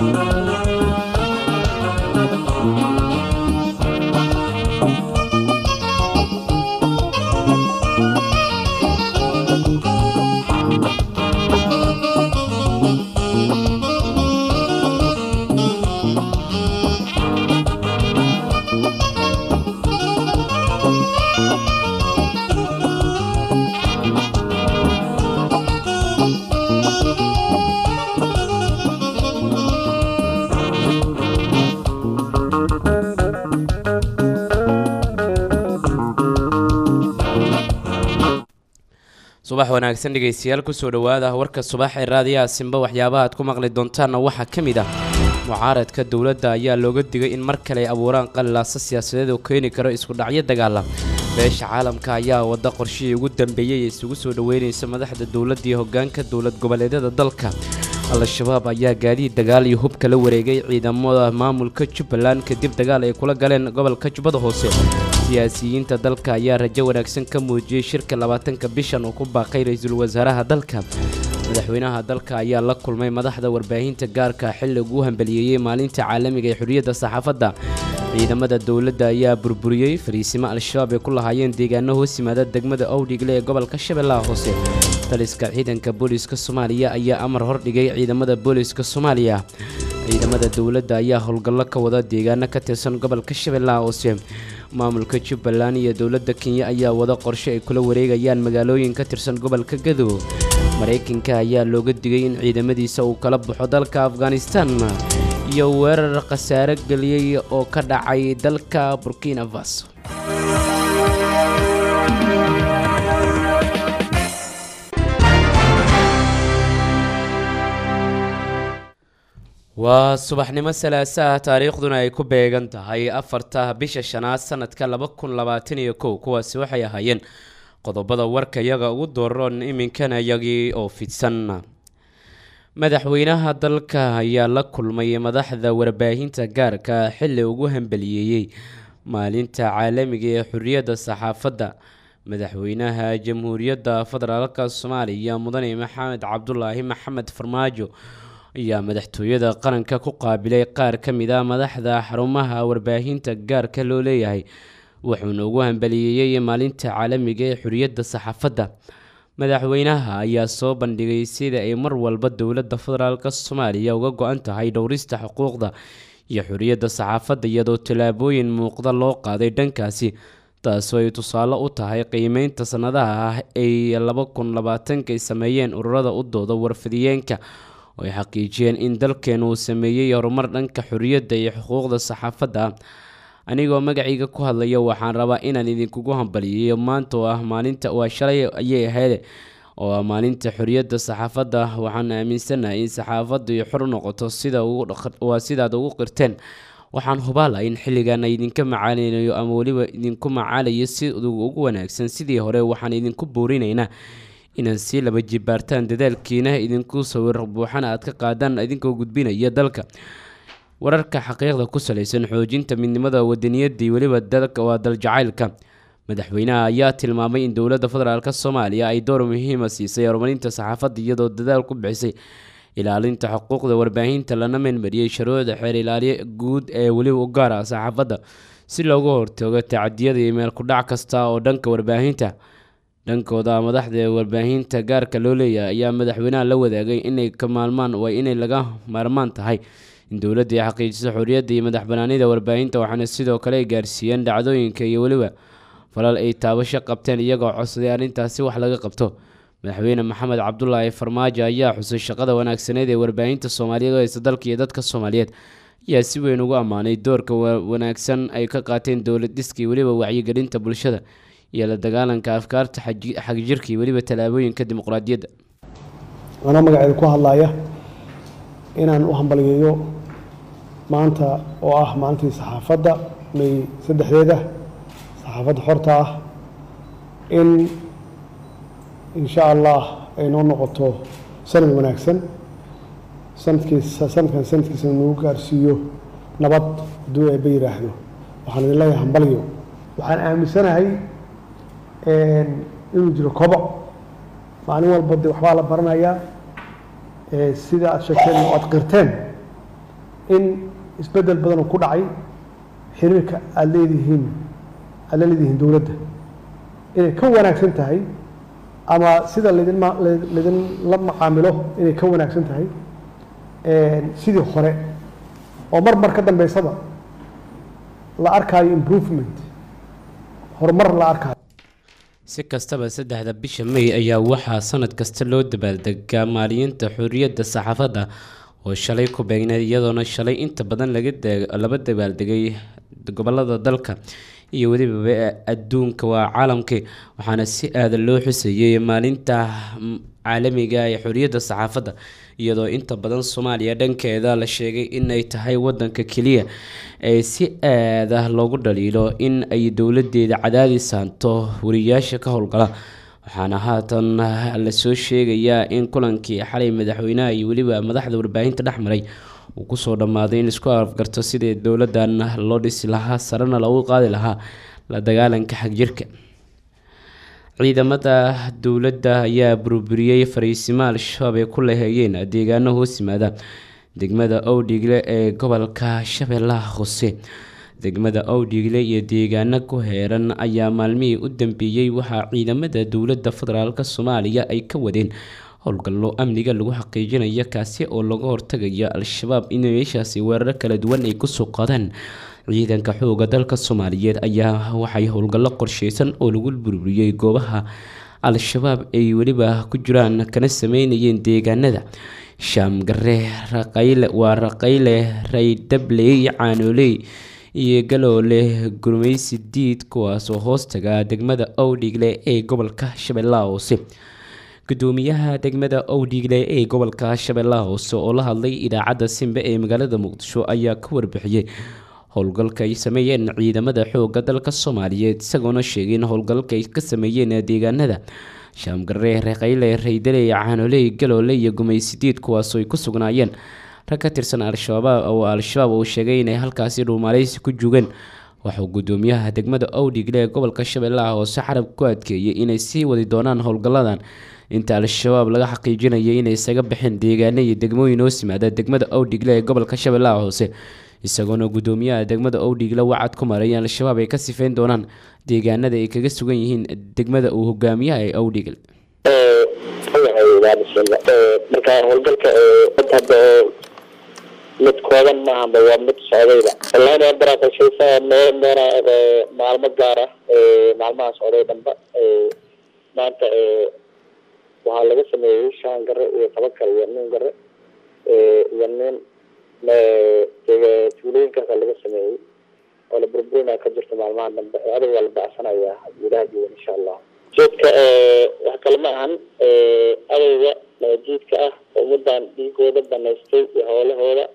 subax wanaagsan dhegaystayaal kusoo dhowaada warka subax ee raadiyaha simba waxyaabaha aad ku maqli doontaanna waxaa ka mid ah mucaaradka dowladda ayaa looga digay in mar kale ay abuuraan qalilaaso siyaasadeed oo keeni karo iskudhacyo dagaala beesha caalamka ayaa wadda qorshihii ugu dambeeyey ee isugu soo dhoweynaysa madaxda dowladda iyo hoggaanka dowlad goboleedyada dalka al-shabaab ayaa gaadiid dagaal iyo hub kala wareegay ciidamada maamulka jubbaland kadib dagaal ay kula galeen gobolka jubbada hoose siyaasiyiinta dalka ayaa rajo wanaagsan ka muujiyey shirka labaatanka bishan uu ku baaqay ra-iisul wasaaraha dalka madaxweynaha dalka ayaa la kulmay madaxda warbaahinta gaarka xilli ugu hambaliyeeyey maalinta caalamiga ee xorriyadda saxaafadda ciidamada dowladda ayaa burburiyey fariisimo al-shabaab ay ku lahaayeen deegaano hoos yimaada degmada owdhigle ee gobolka shabeellaha hoose taliska ciidanka booliiska soomaaliya ayaa amar hordhigay ciidamada booliiska soomaaliya ciidamada dowladda ayaa howlgallo ka wada deegaano ka tirsan gobolka shabeellaha hoose maamulka jubbaland iyo dowladda kenya ayaa wada qorshe ay kula wareegayaan magaalooyin ka tirsan gobolka gadow maraykanka ayaa looga digay in ciidamadiisa uu kala baxo dalka afghanistan iyo weerar khasaare geliyey oo ka dhacay dalka burkina faso waa subaxnimo salaasaha taariikhduna ay ku beegan tahay afarta bisha shanaad sanadka laba kun labaatan iyo kow kuwaasi waxay ahaayeen qodobada warka yaga ugu dooron iminkana yagii oo fidsan madaxweynaha dalka ayaa la kulmay madaxda warbaahinta gaarka xilli ugu hambaliyeeyey maalinta caalamiga ee xorriyadda saxaafadda madaxweynaha jamhuuriyadda federaalka soomaaliya mudane maxamed cabdulaahi maxamed farmaajo ayaa madaxtooyada qaranka ku qaabilay qaar ka mid a madaxda xarumaha warbaahinta gaarka loo leeyahay wuxuuna ugu hambaliyeeyey maalinta caalamiga ee xorriyadda saxaafadda madaxweynaha ayaa soo bandhigay sida ay mar walba dowladda federaalk soomaaliya uga go-an tahay dhowrista xuquuqda iyo xorriyadda saxaafadda iyadoo tallaabooyin muuqda loo qaaday dhankaasi taasoo ay tusaale u tahay qiimeynta sannadaha ah ay laba kun labaatanka ay sameeyeen ururada u dooda warfidiyeenka oo ay xaqiijiyeen in dalkeenu uu sameeyey horumar dhanka xorriyadda iyo xuquuqda saxaafadda anigoo magacayga ku hadlaya waxaan rabaa inaan idinkugu hambaliyeeyo maanta oo ah maalinta waa shalay ayay ahayd oo ah maalinta xorriyadda saxaafadda waxaan aaminsanahay in saxaafaddu ay xor u noqoto sida waa sidaad ugu qirteen waxaan hubaala in xilligan idinka macaalinayo ama weliba idinku macaalayo si ugu wanaagsan sidii hore waxaan idinku buurinaynaa inaad sii laba jibaartaan dadaalkiina idinku sawir buuxana aad ka qaadaan idinkoo gudbinaya dalka wararka xaqiiqda ku salaysan xoojinta midnimada wadaniyadda iyo weliba dalka waa daljacaylka madaxweynaha ayaa tilmaamay in dowladda federaalk soomaaliya ay door muhiima siisay horumarinta saxaafadda iyadoo dadaal ku bixisay ilaalinta xuquuqda warbaahinta lana meenmariyey sharuucda xeer ilaaliye guud ee weliba u gaara saxaafadda si looga hortago tacadiyada iyo meel kudhac kasta oo dhanka warbaahinta dhankooda madaxda warbaahinta gaarka loo leeyahay ayaa madaxweynaha la wadaagay inay ka maalmaan waa inay laga maarmaan tahay in dowladda ay xaqiijiso xorriyadda iyo madax banaanida warbaahinta waxaana sidoo kale ay gaarsiiyeen dhacdooyinka iyo weliba falal ay taabasho qabteen iyagoo codsaday arrintaasi wax laga qabto madaxweyne maxamed cabdulaahi farmaajo ayaa xusay shaqada wanaagsaneed ee warbaahinta soomaaliyeed oo haysta dalka iyo dadka soomaaliyeed ayaa si weyn ugu ammaanay doorka wanaagsan ay ka qaateen dowlad dhiska iyo weliba wacyigelinta bulshada iyo la dagaalanka afkaarta xagjirka iyo weliba tallaabooyinka dimuqraadiyadda anaa magaceeda ku hadlaaya inaan u hambaliyeeyo maanta oo ah maalintii saxaafadda may saddexdeeda saxaafadda xorta ah in insha allah ay noo noqoto sanad wanaagsan sanadkiis sanadkan sanadkiisa nagu gaarsiiyo nabad hadduu eeba yidhaahdo waxaan idin leeyahay hambaliyo waxaan aaminsanahay inuu jiro koboc maalin walba de waxbaa la baranayaa sida aad sheegteen oo aad qirteen in isbeddel badan oo ku dhacay xiriirka aada leedihiin aada la leedihiin dowladda inay ka wanaagsan tahay ama sida laydinma laydinla macaamilo inay ka wanaagsan tahay sidii hore oo mar mar ka dambeysaba la arkaayo improvement horumar la arkaayo si kastaba saddexda bisha may ayaa waxaa sanad kasta loo dabaaldegaa maalinta xorriyadda saxaafadda oo shalay ku beegneed iyadoona shalay inta badan laga laba dabaaldegay gobolada dalka iyo weliba adduunka waa caalamkii waxaana si aada loo xuseeyey maalinta caalamiga ee xorriyadda saxaafadda iyadoo inta badan soomaaliya dhankeeda la sheegay inay tahay wadanka keliya ee si aada loogu dhaliilo in ay dowladeeda cadaadi saanto wariyaasha ka howlgala waxaana haatan lasoo sheegayaa in kulankii xalay madaxweynaha iyo weliba madaxda warbaahinta dhex maray uu kusoo dhammaaday in isku afgarto sidii dowladan loo dhisi lahaa sarena loogu qaadi lahaa la dagaalanka xagjirka ciidamada dowladda ayaa burburiyey fariisimo al-shabaab ay ku laheeyeen deegaano hoos yimaada degmada owdhigle ee gobolka shabeellaha hoose degmada owdhigle iyo deegaano ku heeran ayaa maalmihii u dambeeyey waxaa ciidamada dowladda federaalk soomaaliya ay ka wadeen howlgallo amniga lagu xaqiijinayo kaasi oo laga hortagayo al-shabaab in meeshaasi weeraro kala duwan ay kusoo qaadaan ciidanka xooga dalka soomaaliyeed ayaa waxay howlgallo qorsheysan oo lagu burburiyey goobaha al-shabaab ay weliba ku jiraan kana sameynayeen deegaanada shaamgare raqayle waa raqayle raydhabley caanooley iyo galoole gurmeysi diid kuwaasoo hoostaga degmada owdhigle ee gobolka shabeellaha hoose gudoomiyaha degmada owdhigle ee gobolka shabeellaha hoose oo la hadlay idaacadda simbe ee magaalada muqdisho ayaa ka warbixiyey howlgalka ay sameeyeen ciidamada xooga dalka soomaaliyeed isagoona sheegay in howlgalka ay ka sameeyeen deegaanada shaamgare reeqayle raydaley caanoley galoole iyo gumaysidiid kuwaasoo ay ku sugnaayeen rag ka tirsan al-shabaab oo al-shabaab uu sheegay inay halkaasi dhuumaaleysi ku jugeen waxuu gudoomiyaha degmada owdhigle ee gobolka shabeellaha hoose xarab ku adkeeyey inay sii wadi doonaan howlgalladan inta al-shabaab laga xaqiijinayay inay isaga baxeen deegaano iyo degmooyin hoos yimaada degmada owdhigle ee gobolka shabeellaha hoose isagoona gudoomiyaha degmada owdhigle wacad ku maray in al-shabaab ay ka sifeyn doonaan deegaanada ay kaga sugan yihiin degmada uu hogaamiyaha ee owdhigle marka howlgalka hadda mid kooban maahaba waa mid socdayba wallahi waa baraaqashaysa noo noona maalmo gaar ah maalmaha socday dhanba maanta waxaa laga sameeyey shan gare iyo toban kale iyo nin gare iyo nin tuulooyinkaasa laga sameeyey oo la burburina ka jirta maalmaha dambe adag waa la bacsanaya gudaha diiwan insha allah jeedka wax kale ma ahan adayga jiidka ah oo ummadan dhiigooda banaystay iyo howlahooda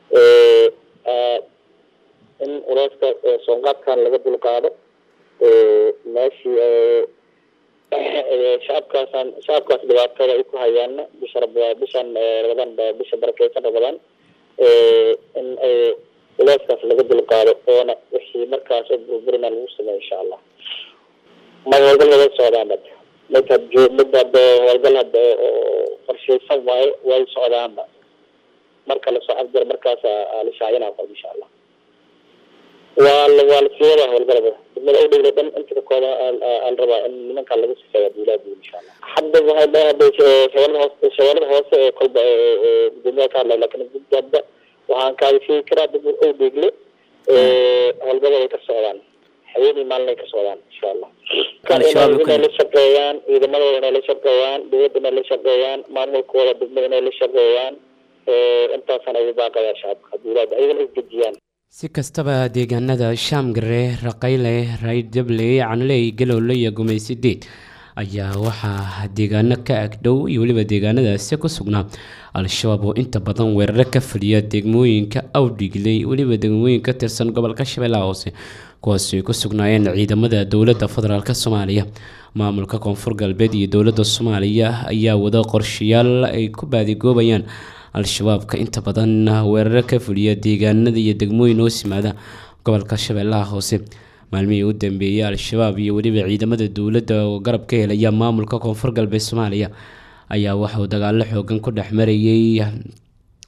in uleyska soonqaadkan laga dulqaado meeshii shacabkaasaan shacabkaas dhibaatada ay ku hayaana bisha bishan ramadaan bisha barakeysan ramadaan in uleyskaas laga dulqaado oona wixii markaas burburina lagu sameeyo insha allah ma howlgal wada socdaan bad mid had mid hada howlgal hada oo qorsheysan waayo way socdaanba marka lasoo afjaro markaas la shaacina qor insha allah waa la waa lasii wadaa howlgalada degmada udhigla dhan inta kakooda aan rabaa in nimankaa laga sifeeya duulaadi insha allah hadda waxay hadda shabeelada hoose shabeelada hoose ee kolba gudoomiyaha ka hadlay lakin gudda hadda waxaan kaaga sheegi karaa degmada udhigle howlgalada ay ka socdaan haweenii maalin ay ka socdaan insha allah inay la shaqeeyaan ciidamadooda inay la shaqeeyaan dowladda inay la shaqeeyaan maamulkooda degmada inay la shaqeeyaan intaasaan ugu baaqayaa shacabka duulaada ayagana isdejiyaan si kastaba deegaanada shaamgare raqayle raydable canley galowle iyo gumaysideed ayaa waxaa deegaano ka agdhow iyo weliba deegaanadaasi ku sugnaa al-shabaab oo inta badan weeraro ka fuliya degmooyinka awdhigley weliba degmooyin ka tirsan gobolka shabeellaha hoose kuwaasi ay ku sugnaayeen ciidamada dowladda federaalk soomaaliya maamulka koonfur galbeed iyo dowladda soomaaliya ayaa wada qorshayaal ay ku baadigoobayaan al-shabaabka inta badan weeraro ka fuliya deegaanada iyo degmooyin hoos yimaada gobolka shabeellaha hoose maalmihii u dambeeyey al-shabaab iyo weliba ciidamada dowladda oo garab ka helaya maamulka koonfur galbeed soomaaliya ayaa waxauu dagaalo xoogan ku dhex marayay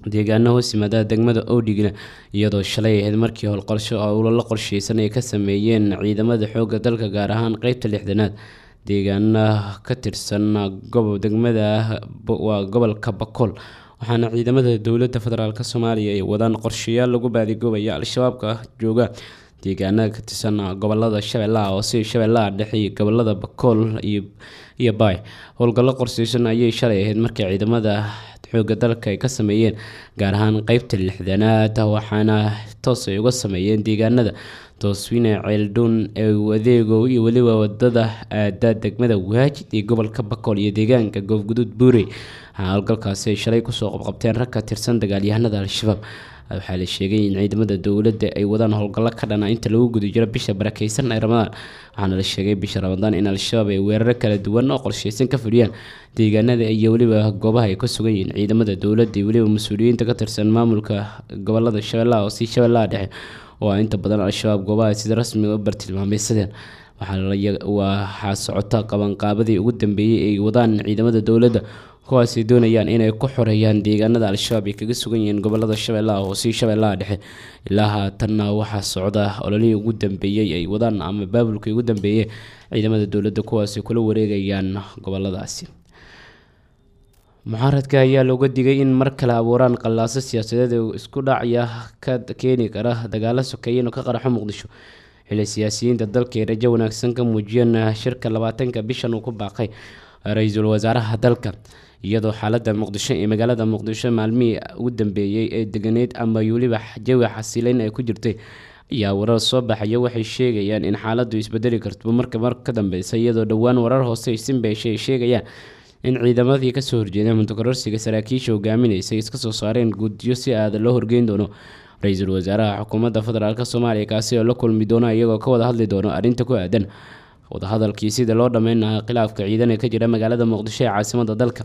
deegaano hoos yimaada degmada owdhigna iyadoo shalay ahayd markii howlqorsho la qorsheysan ay ka sameeyeen ciidamada xooga dalka gaar ahaan qeybta lixdanaad deegaana ka tirsan gobo degmada waa gobolka bakool waxaana ciidamada dowladda federaalk soomaaliya ay wadaan qorshayaal lagu baadigobaya al-shabaabka jooga deegaanada ka tirsan gobolada shabeellaha hoose shabeellaha dhexe iyo gobolada bakool iyo baay howlgallo qorsheysan ayay shalay ahayd markii ciidamada xooga dalka ay ka sameeyeen gaar ahaan qeybta lixdanaad waxaana toos ay uga sameeyeen deegaanada tooswine ceeldhown ee adeegow iyo weliba wadada aada degmada waajid iyo gobolka bakool iyo deegaanka goofguduud buurey waxaa howlgalkaasi ay shalay kusoo qabqabteen rag ka tirsan dagaalyahanada al-shabaab waxaa la sheegay in ciidamada dowladda ay wadaan howlgallo ka dhana inta lagu guda jiro bisha barakeysan ee ramadaan waxaana la sheegay bisha ramadaan in al-shabaab ay weeraro kala duwan oo qorsheysan ka fuliyaan deegaanada iyo weliba goobaha ay ka sugan yihiin ciidamada dowladda iyo weliba mas-uuliyiinta ka tirsan maamulka gobolada shabeellaha hoose shabeellaha dhexe oo ah inta badan al-shabaab goobaha sida rasmiga u bartilmaameysadeen waxaa socota qabanqaabadii ugu dambeeyey ay wadaan ciidamada dowladda kuwaasay doonayaan inay ku xoreeyaan deegaanada al-shabaab ay kaga sugan yihiin gobolada shabeellaha hoose shabeellaha dhexe ilaa haatanna waxaa socda ololihii ugu dambeeyey ay wadaan ama baabulkii ugu dambeeyey ciidamada dowladda kuwaasay kula wareegayaan goboladaasi mucaaradka ayaa looga digay in mar kale abuuraan qallaaso siyaasadeed ee isku dhacya ka keeni kara dagaalo sokeeye inuu ka qaraxo muqdisho xili siyaasiyiinta dalka ay rajo wanaagsan ka muujiyeen shirka labaatanka bishan uu ku baaqay ra-iisul wasaaraha dalka iyadoo xaalada muqdisho ee magaalada muqdisho maalmihii ugu dambeeyey ee deganeyd ama weliba jawi xasileyn ay ku jirtay ayaa warar soo baxaya waxay sheegayaan in xaaladu isbedeli karto marka mar ka dambeysa iyadoo dhowaan warar hoose simbeeshe ay sheegayaan in ciidamadii kasoo horjeeda muntakororsiga saraakiisha hogaaminaysay iska soo saareen guddiyo si aada loo horgeyn doono ra-iisul wasaaraha xukuumadda federaalk soomaaliya kaasi oo la kulmi doono iyagoo ka wada hadli doono arrinta ku aadan wadahadalkii sida loo dhammeyn lahaa khilaafka ciidan ee ka jira magaalada muqdisho ee caasimada dalka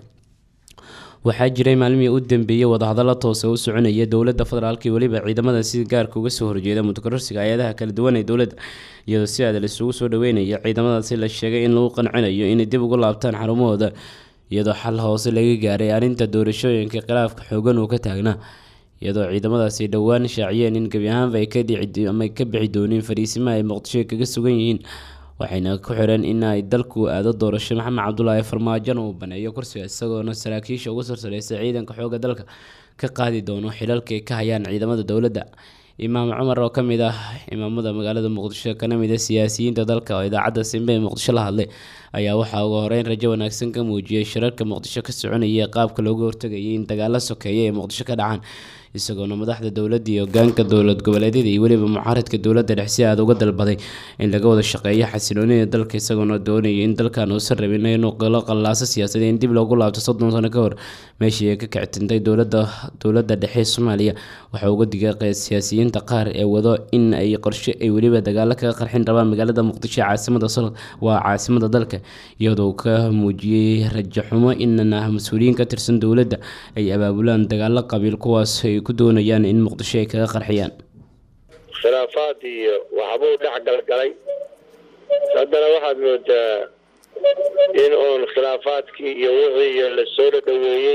waxaa jiray maalmihii u dambeeyey wadahadallo toose u soconaya dowladda federaalk iyo weliba ciidamada si gaarka uga soo horjeeda mutakororsiga hay-adaha kala duwan ee dowladda iyadoo si aada laisugu soo dhaweynaya ciidamadaasi la sheegay in lagu qancinayo inay dib ugu laabtaan xarumahooda iyadoo xal hoose laga gaaray arrinta doorashooyinka khilaafka xoogan uu ka taagnaa iyadoo ciidamadaasi dhowaan shaaciyeen in gebi ahaanba ay ka dhici ama ka bixi dooneen fariisimaha ay muqdisho kaga sugan yihiin waxayna ku xireen in ay dalku aado doorasho maxamed cabdulaahi farmaajona uu baneeyo kursiga isagoona saraakiisha ugu sarsareysay ciidanka xooga dalka ka qaadi doono xilalka ay ka hayaan ciidamada dowladda imaam cumar oo ka mid ah imaamada magaalada muqdisho kana mid a siyaasiyiinta dalka oo idaacadda simbe ee muqdisho la hadlay ayaa waxaa ugu horeyn rajo wanaagsan ka muujiyey shirarka muqdisho ka soconaya qaabka looga hortagayay in dagaalo sokeeya ee muqdisho ka dhacaan isagoona madaxda dowladda iyo hogaanka dowlad goboleedyada iyo weliba mucaaradka dowladda dhex si aada uga dalbaday in laga wada shaqeeyo xasiloonida dalka isagoona doonaya in dalkan uusan rabin inuu qalo qallaaso siyaasadeed in dib loogu laabto soddon sano ka hor meeshii ay ka kictintay dowladda dowladda dhexe soomaaliya waxaa uga digay siyaasiyiinta qaar ee wado in ay qorshe ay weliba dagaalo kaga qarxin rabaan magaalada muqdisho caasimada waa caasimada dalka iyadoo ka muujiyey rajaxumo inana mas-uuliyiin ka tirsan dowladda ay abaabulaan dagaalo qabiil kuwaas ay ku doonayaan in muqdisho ay kaga qarxiyaan khilaafaad iyo waxbuu dhex galgalay haddana waxaad moodaa in uun khilaafaadkii iyo wixii iyo lasoo dhadhaweeyey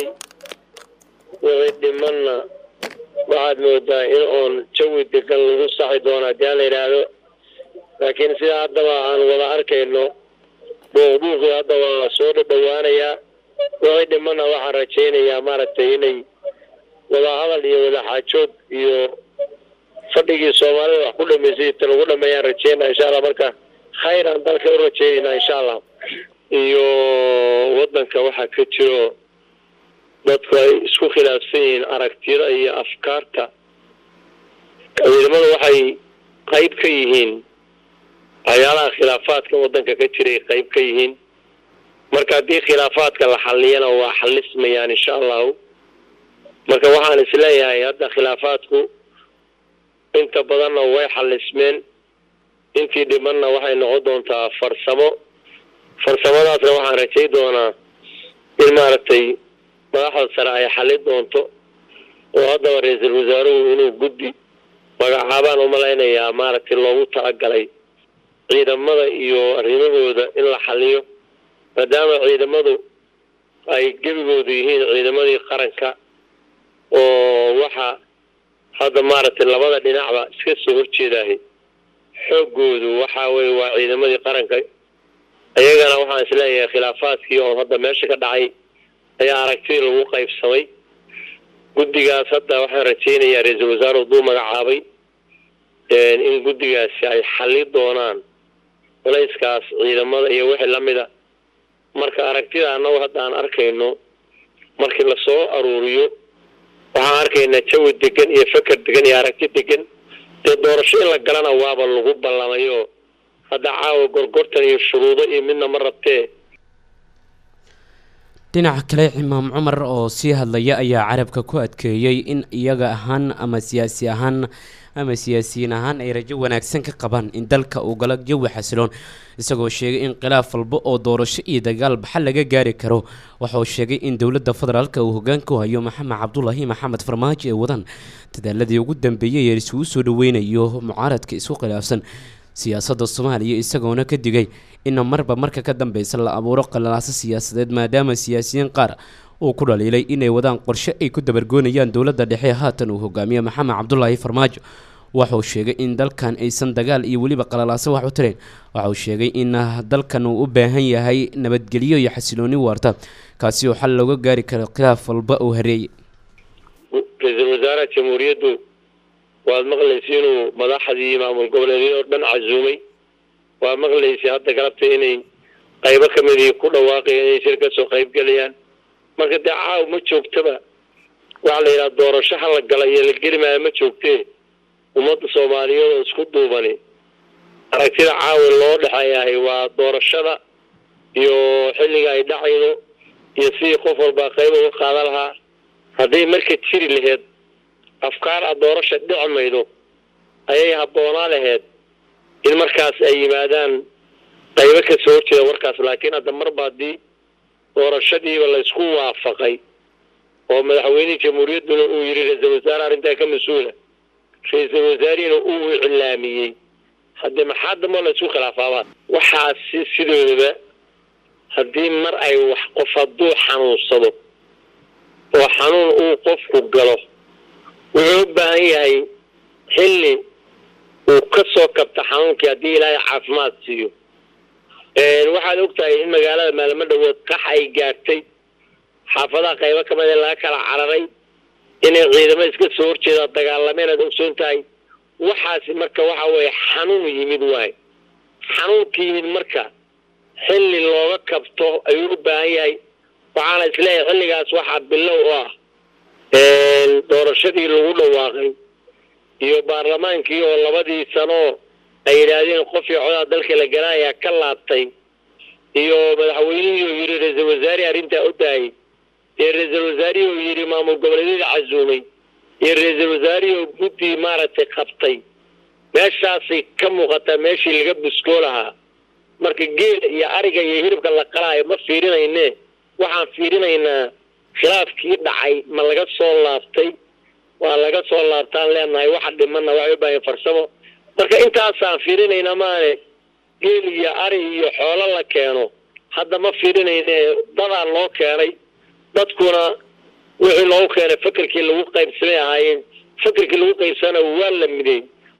wixii dhimanna waxaad moodaa in uun jawi degan lagu saxi doono haddii aan la yidhaahdo laakiin sidaa haddaba aan wada arkayno buuqbuuqii hadda waa soo dhadhawaanayaa wixii dhimanna waxaan rajaynayaa maaragtay inay wadahadal iyo wadaxaajoog iyo fadhigii soomaalida wax ku dhamaysay ta lagu dhameeyaan rajeynaa insha allah marka khayr aan dalka u rajeynaynaa insha allah iyo waddanka waxaa ka jiro dadku ay isku khilaafsan yihiin aragtiyada iyo afkaarta ciidamadu waxay qayb ka yihiin waxyaalaha khilaafaadka waddanka ka jiray qayb ka yihiin marka haddii khilaafaadka la xalliyana waa xalismayaan insha allahu marka waxaan isleeyahay hadda khilaafaadku inta badanna way xalismeen intii dhimanna waxay noqon doontaa farsamo farsamadaasna waxaan rajay doonaa in maaragtay madaxda sare ay xallin doonto oo haddaba ra-iisul wasaaruhu inuu guddi magacaabaan umalaynayaa maaragtay loogu talagalay ciidamada iyo arrimahooda in la xaliyo maadaama ciidamadu ay gebigoodu yihiin ciidamadii qaranka oo waxa hadda maaragtay labada dhinacba iska soo horjeedaahay xooggoodu waxaa weye waa ciidamadii qaranka iyagana waxaan isleeyahay khilaafaadkii oo hadda meesha ka dhacay ayaa aragtidii lagu qaybsamay guddigaas hadda waxaan rajaynayaa ra-iisul wasaare uduu magacaabay in guddigaasi ay xalli doonaan culayskaas ciidamada iyo wixii lamida marka aragtida annagu hadda aan arkayno markii lasoo aruuriyo waxaan arkaynaa jawi degan iyo feker degan iyo aragti degan dee doorasho in la galana waaba lagu ballamayo hadda caawa gorgortan iyo shuruudo iyo midna ma rabtee dhinaca kale imaam cumar oo sii hadlaya ayaa carabka ku adkeeyey in iyaga ahaan ama siyaasi ahaan ama siyaasiyiin ahaan ay rajo wanaagsan ka qabaan in dalka uu galo jawi xasiloon isagoo sheegay in khilaaf walba oo doorasho iyo dagaal baxal laga gaari karo waxauu sheegay in dowladda federaalka uu hogaanka u hayo maxamed cabdulaahi maxamed farmaajo ee wadaan dadaaladii ugu dambeeyay ee isugu soo dhaweynayo mucaaradka isku khilaafsan siyaasadda soomaaliya isagoona ka digay in marba marka ka dambeysa la abuuro qalalaaso siyaasadeed maadaama siyaasiyiin qaar uu ku dhaliilay inay wadaan qorshe ay ku dabargoonayaan dowladda dhexe haatan uu hogaamiye maxamed cabdulaahi farmaajo waxauu sheegay in dalkan aysan dagaal iyo weliba qalalaaso wax u tirayn waxauu sheegay in dalkan uu u baahan yahay nabadgelyo iyo xasilooni waarta kaasi oo xal looga gaari karo khilaaf walba uu hareeyay ra-iisul wasaaraha jamhuuriyaddu waad maqlaysa inuu madaxdii maamul goboleedyada oo dhan casuumay waa maqlaysa hadda galabta inay qaybo ka midii ku dhawaaqayaan inay shir ka soo qayb gelayaan marka dee caaw ma joogtaba waxaa la yidhaha doorasho ha la gala iyo la geli maayo ma joogtee ummadda soomaaliyeed oo isku duubani aragtida caawa loo dhexeeyahay waa doorashada iyo xilliga ay dhacaydo iyo sidii qof walbaa qayb uga qaadan lahaa hadday marka jiri laheyd afkaar a doorasha dhici maydo ayay habboonaa laheyd in markaas ay yimaadaan qaybo ka soo horjeeda warkaas laakiin hadda marba haddii doorashadiiba laysku waafaqay oo madaxweynihii jamhuuriyadduna uu yidhi ra-iisul wasaare arrintaa ka mas-uula ra-iisul wasaarihina uu iclaamiyey haddii maxaa damboo laysku khilaafaabaa waxaasi sidoodaba haddii mar ay wax qof hadduu xanuunsado oo xanuun uu qofku galo wuxuu u baahan yahay xilli uu ka soo kabta xanuunkii haddii ilaahay caafimaad siiyo waxaad ogtahay in magaalada maalmo dhawood qax ay gaartay xaafadaha qaybo ka mid ee laga kala cararay inay ciidamo iska soo horjeeda dagaalameen aad ogsoon tahay waxaasi marka waxa weeye xanuun yimid waay xanuunka yimid marka xilli looga kabto ayuu u baahan yahay waxaana isleeyahay xilligaas waxaa bilow u ah doorashadii lagu dhawaaqay iyo baarlamaankii oo labadii sanoo ay yidhaahdeen qofii codaa dalka la galaayaa ka laabtay iyo madaxweynihii oo yidhi ra-iisul wasaare arrintaa u daayay iyo ra-iisul wasaarihii oo yidhi maamul goboleedyada casuumay iyo ra-iisul wasaarihii oo guddi maaragtay qabtay meeshaasay ka muuqataa meeshii laga buskoo lahaa marka geela iyo ariga iyo hiribka la qalaayo ma fiirinayne waxaan fiirinaynaa khilaafkii dhacay ma laga soo laabtay waa laga soo laabtaan leenahay waxa dhimana waxay u baahan farsamo marka intaasaan fiirinaynaa maane geel iyo ari iyo xoolo la keeno hadda ma fiirinayne dadaa loo keenay dadkuna wixii loogu keenay fakerkii lagu qaybsamay ahaayeen fakerkii lagu qaybsana waa la midey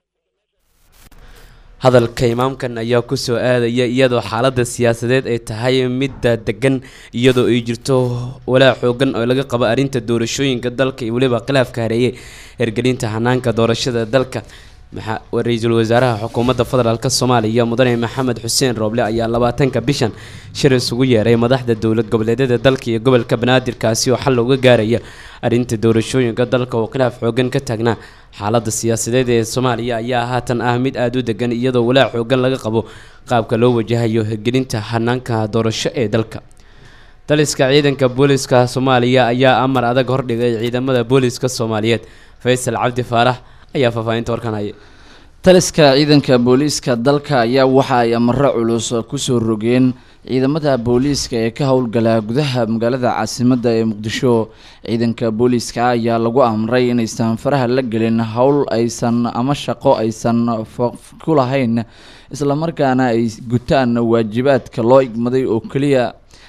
hadalka imaamkan ayaa kusoo aadaya iyadoo xaalada siyaasadeed ay tahay midda degan iyadoo ay jirto walaac xoogan oo laga qabo arrinta doorashooyinka dalka iyo weliba khilaafka hareeye hergelinta hanaanka doorashada dalka ra-iisul wasaaraha xukuumadda federaalk soomaaliya mudane maxamed xuseen rooble ayaa labaatanka bishan shir isugu yeeray madaxda dowlad goboleedyada dalka iyo gobolka banaadirkaasi oo xal looga gaaraya arrinta doorashooyinka dalka oo khilaaf xoogan ka taagnaa xaalada siyaasadeed ee soomaaliya ayaa haatan ah mid aada u degan iyadoo walaac xoogan laga qabo qaabka loo wajahayo hirgelinta hanaanka doorasho ee dalka daliska ciidanka booliska soomaaliya ayaa amar adag hordhigay ciidamada booliska soomaaliyeed faysal cabdi faarax ayaa faahfaahinta warkan haya taliska ciidanka booliiska dalka ayaa waxa ay amaro culus kusoo rogeen ciidamada booliiska ee ka howlgala gudaha magaalada caasimadda ee muqdisho ciidanka booliiska ayaa lagu amray inaysan faraha la gelin howl aysan ama shaqo aysan ku lahayn islamarkaana ay gutaan waajibaadka loo igmaday oo keliya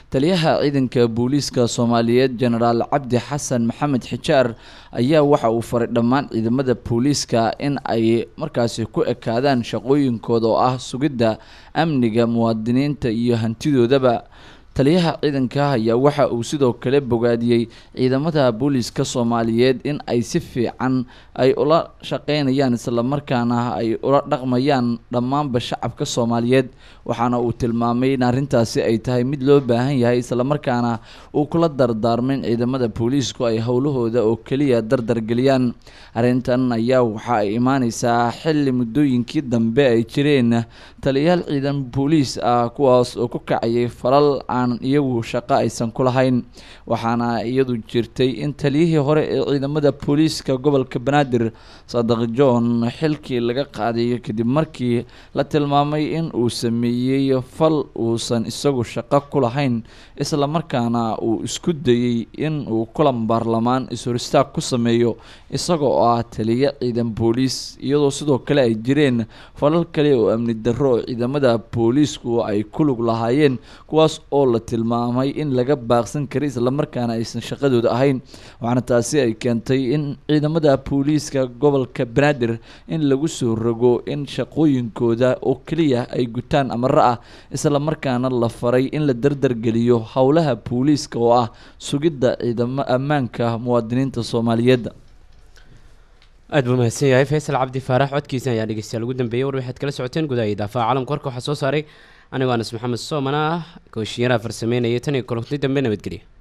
taliyaha ciidanka booliiska soomaaliyeed jenaraal cabdi xasan maxamed xijaar ayaa waxa uu faray dhammaan ciidamada booliiska in ay markaasi ku ekaadaan shaqooyinkooda oo ah sugidda amniga muwaadiniinta iyo hantidoodaba taliyaha ciidanka ayaa waxa uu sidoo kale bogaadiyey ciidamada booliiska soomaaliyeed in ay si fiican ay ula shaqeynayaan islamarkaana ay ula dhaqmayaan dhammaanba shacabka soomaaliyeed waxaana uu tilmaamay in arrintaasi ay tahay mid loo baahan yahay islamarkaana uu kula dardaarmay in ciidamada booliisku ay howlahooda oo keliya dardargeliyaan arrintan ayaa waxa ay imaaneysaa xilli muddooyinkii dambe ay jireen taliyayaal ciidan booliis ah kuwaas oo ku kacayay falal aan iyagu shaqo aysan ku lahayn waxaana iyadu jirtay in taliyihii hore ee ciidamada booliiska gobolka banaadir sadaq john xilkii laga qaaday kadib markii la tilmaamay in uu sameeyey fal uusan isagu shaqo ku lahayn islamarkaana uu isku dayey in uu kulan baarlamaan is-horistaag ku sameeyo isaga oo ah taliyo ciidan booliis iyadoo sidoo kale ay jireen falal kale oo amni darro oo ciidamada booliisku ay ku lug lahaayeen kuwaas oo la tilmaamay in laga baaqsan karay islamarkaana aysan shaqadooda ahayn waxaana taasi ay keentay in ciidamada booliiska gobolka banaadir in lagu soo rogo in shaqooyinkooda oo keliya ay gutaan amaro ah islamarkaana la faray in la dardargeliyo howlaha booliiska oo ah sugidda ciidamo ammaanka muwaadiniinta soomaaliyeed aad buu mahadsan yahay faysal cabdi faarax codkiisa ayaa dhegeystayaal ugu dambeeyey war waxaad kala socoteen gudaha idaafaha caalamka warka waxaa soo saaray anigoo anas maxamed soomana ah gooshiyaraa farsameynaya tan iyo kolonti dambe nabadgelya